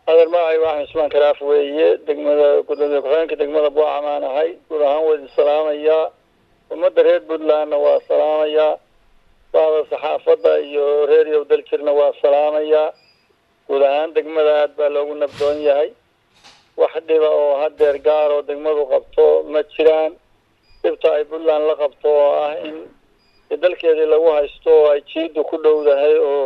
adeer magacay waa axmed usmaan karaaf weeye degmada gudoomiye ku-xigeenka degmada buucamaan ahay guud ahaan waa idin salaamayaa ummadda reer puntlandna waa salaamayaa bahda saxaafadda iyo reeriyow daljirna waa salaamayaa guud ahaan degmada aad baa loogu nabdoon yahay wax dhiba oo hadeer gaar oo degmadu qabto ma jiraan dhibta ay puntland la qabto oo ah in dalkeedii lagu haysto oo ay jiidu ku dhowdahay oo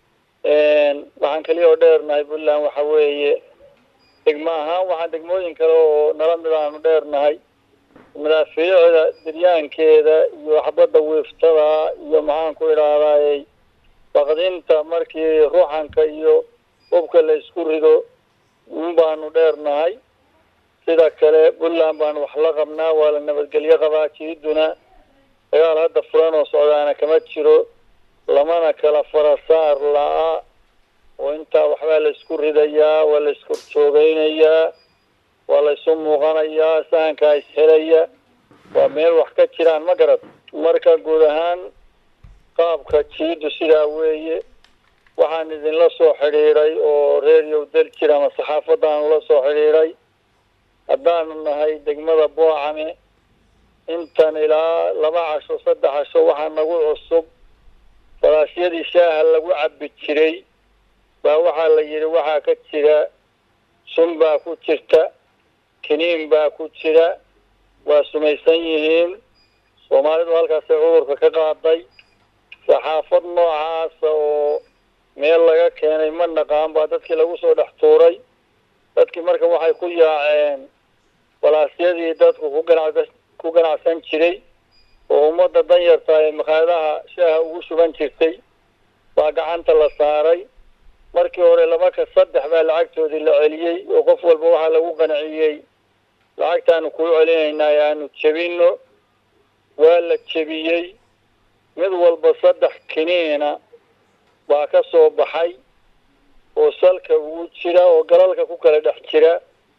waxaan keliya oo dheernahay puntland waxa weeye degmo ahaan waxaan degmooyin kale oo nala mid aanu dheernahay madaafiicda diryaankeeda iyo xabadda wiiftada iyo maxaan ku idhaahdaay baqdinta markii ruuxanka iyo hubka la isku rido un baanu dheernahay sida kale puntland baanu wax la qabnaa waa la nabadgelyo qabaa jiiduna dagaal hadda furan oo socdaana kama jiro lamana kala farasaar la-a oo intaa waxbaa la isku ridayaa waa la isku joogeynayaa waa la isu muuqanayaa sahankaa ishelaya waa meel wax ka jiraan ma garad marka guud ahaan qaabka jiidu sidaa weeye waxaan idinla soo xidhiidhay oo reeriyow daljir ama saxaafaddaanu la soo xidhiidhay haddaanu nahay degmada boocame intan ilaa laba casho saddex casho waxaa nagu cusub falaashyadii shaaha lagu cabbi jiray baa waxaa la yidhi waxaa ka jira sun baa ku jirta kiniin baa ku jira waa sumaysan yihiin soomaalidu halkaasay cudurka ka qaaday saxaafad noocaasa oo meel laga keenay ma naqaan baa dadkii lagu soo dhex tuuray dadkii marka waxay ku yaaceen falaasyadii dadku ku ganac ku ganacsan jiray oo ummadda danyarta ee makaadaha shaaha ugu shuban jirtay baa gacanta la saaray markii hore laba ka saddex baa lacagtoodii la celiyey oo qof walba waxaa lagu qanciyey lacagtaanu kuu celinaynaa aanu jebino waa la jebiyey mid walba saddex kiniina baa ka soo baxay oo salka ugu jira oo galalka ku kala dhex jira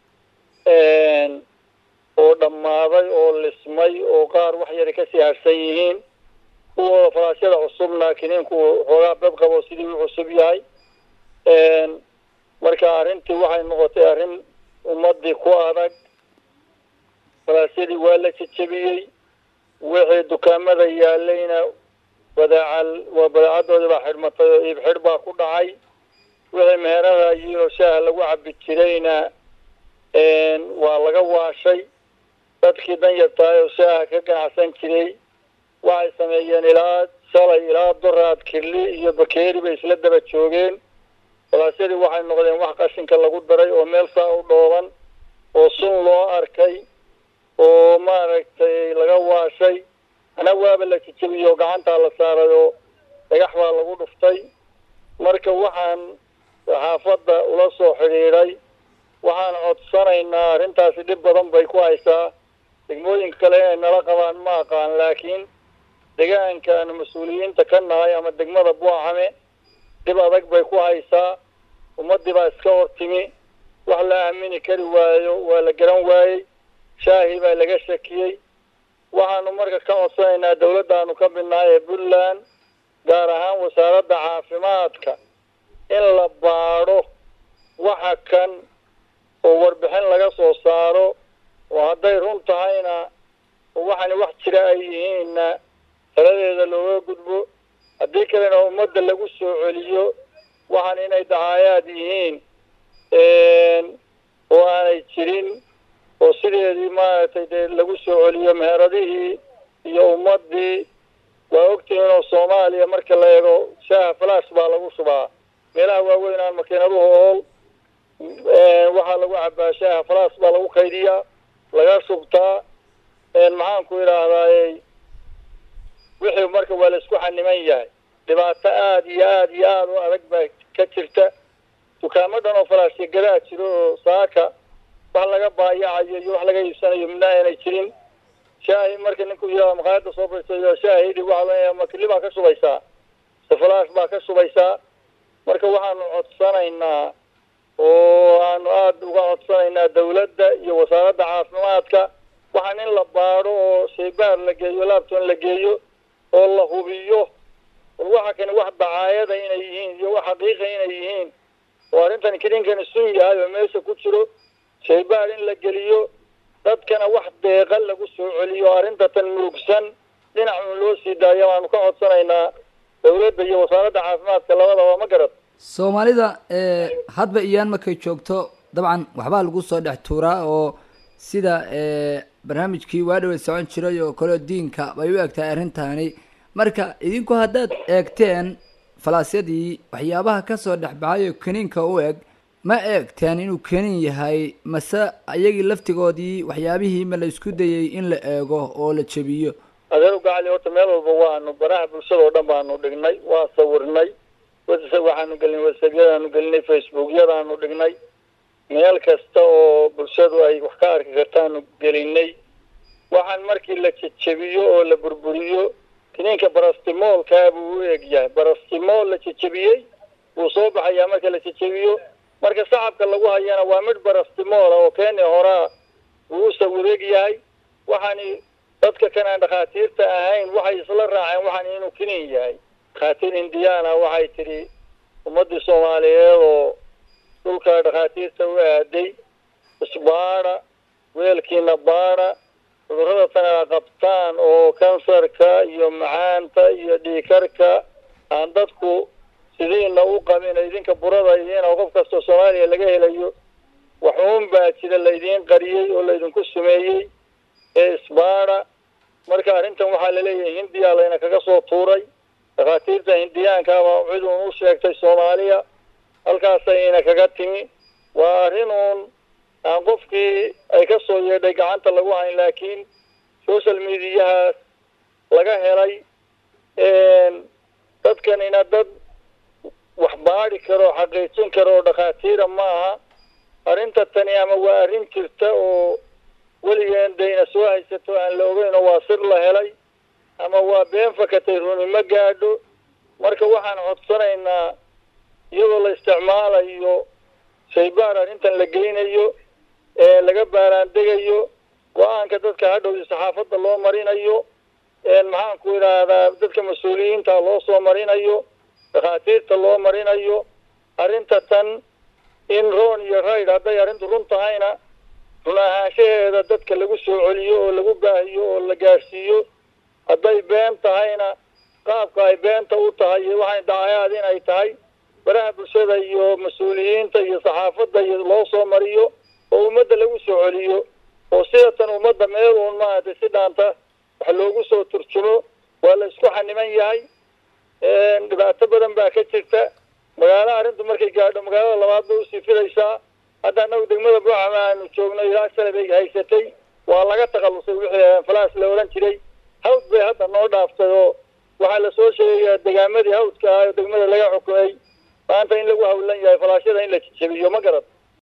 oo dhammaaday oo lismay oo qaar wax yari kasii harsan yihiin kuwooda falaashyada cusubna kiniinku xoogaa dad qabo sidii u cusub yahay marka arrintii waxay noqotay arrin ummadii ku adag falaasyadii waa la jejebiyey wixii dukaamada yaalayna badaacal waa badaacadoodii baa xidhmatay oo iib xidh baa ku dhacay wixii meherada iyo shaaha lagu cabi jirayna waa laga waashay dadkii danyartahay oo shaaha ka ganacsan jiray waxay sameeyeen ilaa shalay ilaa duraad kirli iyo bakeeri bay isla daba joogeen falaasyadii waxay noqdeen wax qashinka lagu daray oo meel saa u dhooban oo sun loo arkay oo maaragtay laga waashay ana waaba la jejebiyey oo gacantaa la saaray oo dhagax baa lagu dhuftay marka waxaan saxaafadda ula soo xidhiidhay waxaan codsanaynaa arrintaasi dhib badan bay ku haysaa degmooyinka kale inay nala qabaan ma aqaan laakiin deegaanka aanu mas-uuliyiinta ka nahay ama degmada buucame dhib adag bay ku haysaa ummaddii baa iska hortimi wax la aamini kari waayo waa la garan waayey shaahi baa laga shakiyey waxaanu marka ka codsanaynaa dawladdaanu ka midnahay ee puntland gaar ahaan wasaaradda caafimaadka in la baadho waxa kan oo warbixin laga soo saaro oo hadday run tahayna oo waxaani wax jira ay yihiinna taladeeda looga gudbo haddii kalena ummadda lagu soo celiyo waxaan inay dacaayaad yihiin oo aanay jirin oo sideedii maaragtay dee lagu soo celiyo meheradihii iyo ummaddii waa ogtihiin oo soomaaliya marka la eego shaaha falash baa lagu shubaa meelaha waaweyn aan makiinaduhu ool waxaa lagu cabaa shaaha falash baa lagu kaydiyaa laga shubtaa maxaan ku idhaahdaay wixii marka waa la isku xaniman yahay dhibaato aada iyo aada iyo aada u adag baa ka jirta dukaamadan oo falaashya gadaa jiro oo saaka wax laga baayacayo iyo wax laga iibsanayo midna aanay jirin shaahi marka ninku yaa maqaayadda soo fadhiisayo shaahidhi waxa makili baa ka shubaysaa sefalaash baa ka shubaysaa marka waxaanu codsanaynaa oo aanu aada uga codsanaynaa dawladda iyo wasaaradda caafimaadka waxaan in la baadho oo shaybaar la geeyo laabton la geeyo oo la hubiyo war waxa kani wax dacaayada inay yihiin iyo wax xaqiiqa inay yihiin oo arrintan kininkani sun yahay oo meesha ku jiro shaybaar in la geliyo dadkana wax deeqa lagu soo celiyo arrinta tan murugsan dhinacun loo sii daayo waanu ka codsanaynaa dawladda iyo wasaaradda caafimaadka labadaba ma garad soomaalida hadba iyaan markay joogto dabcan waxbaa lagu soo dhex tuuraa oo sida barnaamijkii waadhawe socon jiray oo kaleo diinka bay u eg tahay arrintani marka idinku haddaad eegteen falaasyadii waxyaabaha kasoo dhex baxay oo keniinka u eg ma eegteen inuu kenin yahay mase iyagii laftigoodii waxyaabihii ma la isku dayay in la eego oo la jebiyo adeer gacali horta meel walba waanu baraha bulshada oo dhan baanu dhignay waa sawirnay waxaanu gelinay whatsappyadaanu gelinay facebookyadaanu dhignay meel kasta oo bulshadu ay wax ka arki kartaanu gelinay waxaan markii la jejebiyo oo la burburiyo kiniinka barastimoolkaa buu u eg yahay barastimool la jejebiyey wuu soo baxayaa marka la jejebiyo marka sacabka lagu hayana waa midh barastimoola oo keeni horaa wuu u sawireeg yahay waxaani dadka kan aan dhakhaatiirta ahayn waxay isla raaceen waxaan inuu kiniin yahay dhakhaatiir indiana waxay tidhi ummaddii soomaaliyeed oo dhulka dhakhaatiirta u aaday isbaada weelkiina baada cudurrada tana qabtaan oo kansarka iyo macaanta iyo dhiikarka aan dadku sidiina u qabin idinka burada idiin oo qof kastoo soomaaliya laga helayo waxuun baa jira laydiin qariyey oo laydinku sumeeyey ee isbaada marka arrintan waxaa laleeyahay hindiya layna kaga soo tuuray dhakhaatiirta hindiyaankaaba cid uun u sheegtay soomaaliya halkaasayna kaga timi waa arrin uun aan qofkii ay ka soo yeedhay gacanta lagu hayn laakiin social mediahaas laga helay dadkanina dad wax baadi karo oo xaqiijin karo oo dhakhaatiira maaha arrinta tani ama waa arrin jirta oo weligeen dayna soo haysato aan la ogeyn oo waa sir la helay ama waa been fakatay runi ma gaadho marka waxaan codsanaynaa iyadoo la isticmaalayo shaybaar arrintan la geynayo ee laga baaraandegayo go-aanka dadka hadhowdi saxaafadda loo marinayo maxaan ku idhaahdaa dadka mas-uuliyiinta loo soo marinayo dhakhaatiirta loo marinayo arrinta tan in roon iyo rayd hadday arrintu run tahayna run ahaanshaheeda dadka lagu soo celiyo oo lagu baahiyo oo la gaadhsiiyo hadday been tahayna qaabka ay beenta u tahay iyo waxay dacayaad in ay tahay baraha bulshada iyo mas-uuliyiinta iyo saxaafadda iyo loo soo mariyo oo ummadda lagu soo celiyo oo sidatan ummadda meel uun maaragtay si dhaanta wax loogu soo turjumo waa la isku xaniman yahay dhibaato badan baa ka jirta magaalo arrintu markay gaadho magaalada labaad bay usii filaysaa hadda annagu degmada buuxama aanu joogno ilaa shalay bay haysatay waa laga takhallusay wixii falaas la odhan jiray hawd bay hadda noo dhaaftay oo waxaa lasoo sheegayaa degaamadii hawdka ah oo degmada laga xukumay maanta in lagu hawlan yahay falaashyada in la jejebiyo ma garad